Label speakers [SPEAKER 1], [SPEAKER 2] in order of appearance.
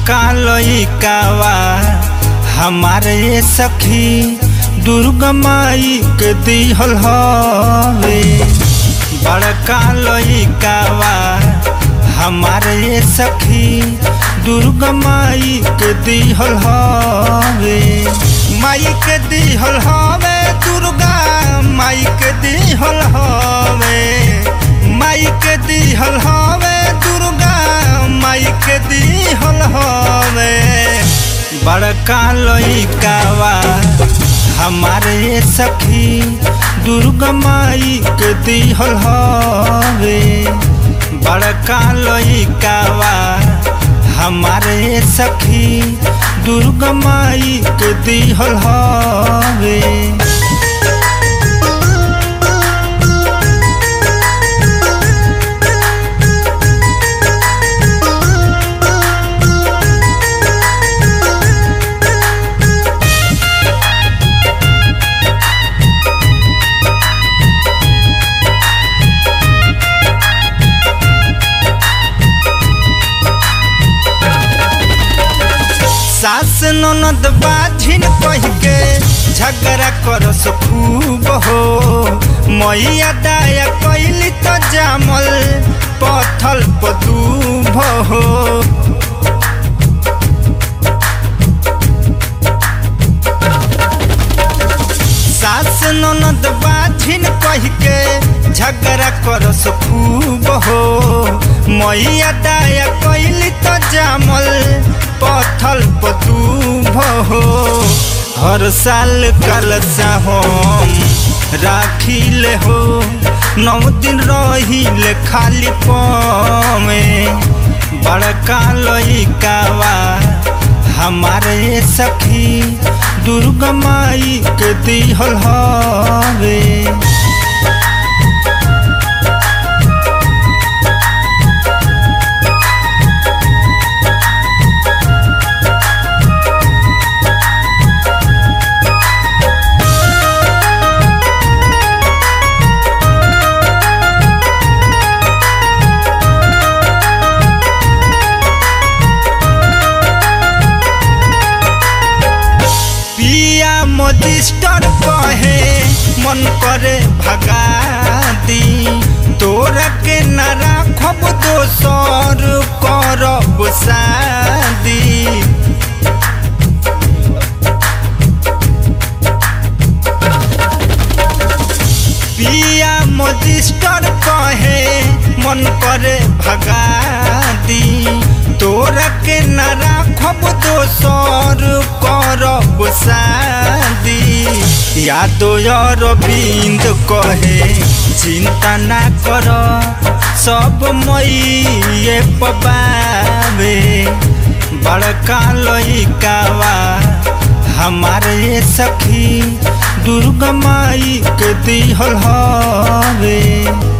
[SPEAKER 1] बड़का लइकावा हमारे सखी दुर्गा माई के दिहल हवे बड़का लइकावा हमारे सखी दुर्गा माई के दिहल हवे माई के दिहल हवे दुर्गा माई के दिहल हवे माई के दिहल हवे दुर्गा माई के दिहल हवे बड़का लइकावा हमारे सखी दुर्गा माई के दिहल हवे बड़का लइकावा हमारे सखी दुर्गा माई के दिहल हवे सास ननद बाझिन कह के झगड़ा करस खूब हो मैया दाया कैली तो जामल पथल पदूभ हो सास ननद बाझिन कह के झगड़ा करस खूब हो मैया दाया कैली तो जामल पथल पदूभ हो हर साल कलसा हम राखिले हो नौ दिन रहिले खाली पमे बड़का लइकावा हमारे सखी दुर्गा माई के दिहल हवे पिया मजिस्टर कहे मन करे भगा दी तोरा के न राखब दोसर करब शादी पिया मजिस्टर कहे मन करे भगा दी तोरा के न राखब दोसर करब शादी यादो अरविंद कहे चिंता ना कर सब मई पबावे बड़का लइकावा हमारे सखी दुर्गा माई के दिहल हवे